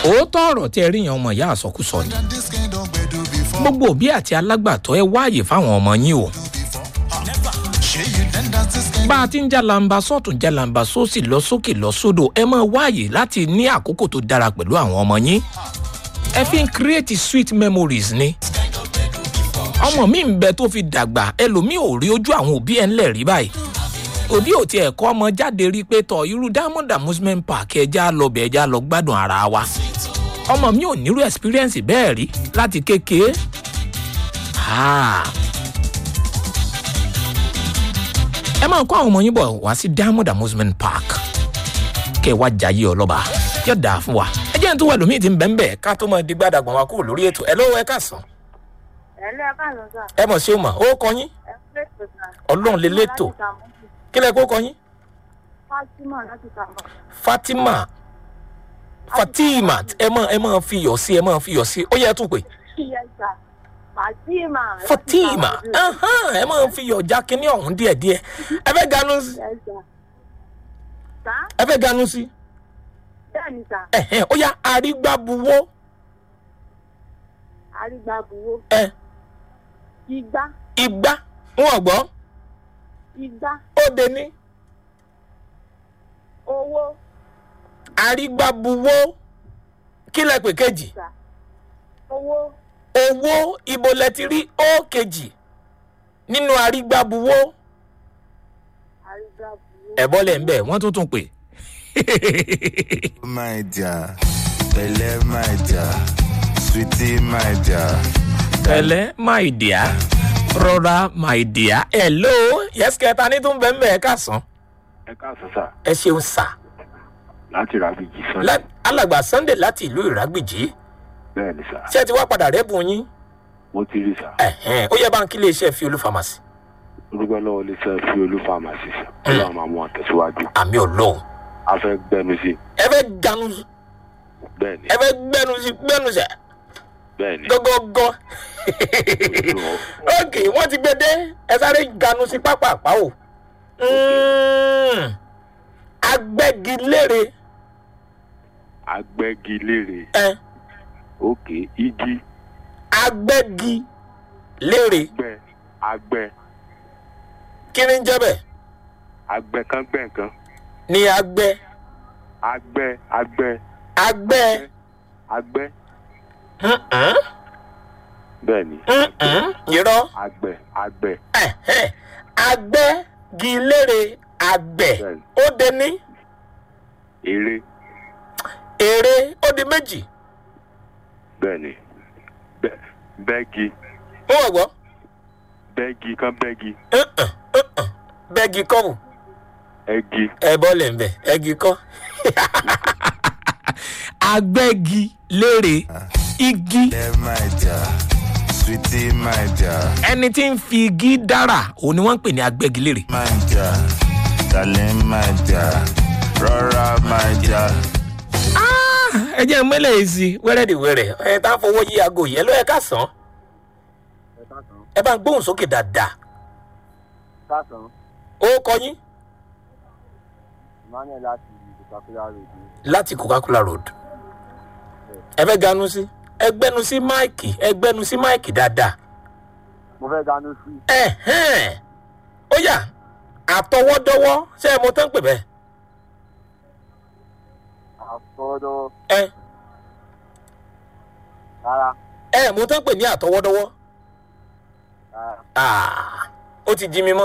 òótọ́ ọ̀rọ̀ tí ẹ rí yan ọmọ ìyá àsọkúsọ ni gbogbo òbí àti alágbàtọ́ ẹ wáàyè fáwọn ọmọ yín o bá a ti ń jalamba sọ́ọ̀tún jalamba sósì lọ sókè lọ sódò ẹ máa wáàyè láti ní àkókò tó dára pẹ̀lú àwọn ọmọ yín ẹ fi ń create sweet memories ni ọmọ mi ń bẹ tó fi dàgbà ẹlòmíì ò rí ojú àwọn òbí ẹ ńlẹ̀ rí báyìí òbí ò tiẹ̀ kọ́ ọmọ jáde rí pé tọ irú diamond amusement park ẹja lọ bẹ̀ ẹja lọ gbádùn ara wa ọmọ mi ò nírú experience bẹ́ẹ̀ rí láti kékeré. Ah. ẹ máa kó àwọn ọmọ yín bọ̀ wá sí diamond amusement park kẹ́ ẹ wá jayé ọlọ́ba yóò dáa fún wa ẹ jẹ́ n tó wà lómi ti ń bẹ́ẹ̀ bẹ́ẹ̀ ká tó máa di gbàdàgbọ̀n wa kúrò lórí ètò ẹ lọ́wọ́ ẹ káàsán ẹ̀lẹ́ ẹ káàlọ́ sà. ẹ mọ̀ sí o mọ̀ ó kọ yín ẹ lẹ́tọ̀ sà. ọlọ́run lè létò Láti Sàmúsì. kí lẹ kó kọ yín Fátímà láti Sàmúsì. fatima fatima ẹ máa ẹ máa fi yọ̀ sí ẹ máa fi yọ̀ sí ó yẹ ẹ tún pè Yes sà. Fátímà. láti fatima Sàmúsì. ahan, ẹ máa fi yọ̀ já kínní ọ̀hún díẹ̀díẹ̀ ẹ fẹ́ ganu sí Yes sà. Sà? ẹ fẹ́ ganu sí Bẹ́ẹ̀ni sà. ẹ̀hẹ́n, ó yá arígbábuwó Arígbàbuwó. ẹ Igbá. igbá wọn gbọ́ Igbá. ó de ní Owó. arígbábuwó kí lẹ pè kejì Sà. Owó. owó ibo lẹ ti rí ó kejì nínú arígbábuwó Arígbàbuwó. ẹ bọ́lẹ̀ ń bẹ̀ wọ́n tún tún pè. my dear, Belle, my dear, sweetie, my dear. pẹ̀lẹ́ my dear rọra my dear hello yes kẹta ní tún bẹ́ẹ̀ bẹ́ẹ̀ ká sàn ẹ káàsán sà ẹ ṣeun sà láti ràbíjì sàn Lá- alàgbà sunday láti ìlú ìrágbìjì bẹ́ẹ̀ ni sà ṣé ẹ ti wá padà rẹ́bùn yín mo ti rí sà ẹ̀hẹ́n, ó yẹ bá ń kí iléeṣẹ́ fi olú pharmacy orúkọ lọ́wọ́ iléeṣẹ́ fi olú pharmacy sà ọlọ́run máa mú wọn tẹ̀síwájú àmì ọlọ́run a fẹ́ gbẹnu sí ẹ fẹ́ ganu bẹ́ẹ̀ ni ẹ fẹ́ gbẹnu sí gbẹnu sẹ bẹ́ẹ̀ ni gọgọgọ ok wọ́n ti gbé dé ẹ sáré ganu sí pápápá o Mm. agbẹ́gilére agbẹ́gilére ẹ òkè igi agbẹ́gilére gbẹ agbẹ kí ni ń jẹ́ bẹ́ẹ̀ agbẹ kan gbẹ nǹkan ní agbẹ́ agbẹ agbẹ agbẹ́ agbẹ Mm-mm, bẹ́ẹ̀ ni mm-mm, irọ́ agbẹ agbẹ ẹ̀hẹ́, agbẹ́gilére àgbẹ̀ Bẹ́ẹ̀ni. ó de ní eré èrè ó di méjì bẹ́ẹ̀ ni Bẹ́- bẹ́ẹ̀gì wọ́n wọ̀ gbọ́ bẹ́ẹ̀gì kan bẹ́ẹ̀gì Mm-mm, mm-mm, bẹ́ẹ̀gì kọ́hùn ẹ̀gì ẹ bọ́lẹ̀ ń bẹ̀ ẹ̀gì kọ́ agbẹ́gilére igi Belle, my dear, sweetie, my dear, ẹni tí ń fi igi dára òun ni wọ́n ń pè ní agbẹ́gilére my dear, darling, my dear, Rora, my dear. ẹ jẹ́ mẹ́lẹ̀ yìí sí wẹ́rẹ́dìwẹ́rẹ́ ẹ tá a fọwọ́ yí aago yẹn ló yẹ ká sàn ẹ bá ń gbóhùn sókè dáadáa Sásán, ó kọ yín Emmanuel láti Coca-Cola Road ní láti coca-cola road ẹ fẹ́ ganu sí ẹ gbẹ́nu sí máìkì ẹ gbẹ́nu sí máìkì dáadáa mo fẹ́ dánú sí ẹ̀hẹ́n ó yà àtọwọ́dọ́wọ́ ṣé ẹ mọ tán pè bẹ́ẹ̀ àfọ́dọ́ ẹ rárá ẹ mọ tán pè ní àtọwọ́dọ́wọ́ rárá. Ah, ó ti jí mi mọ́.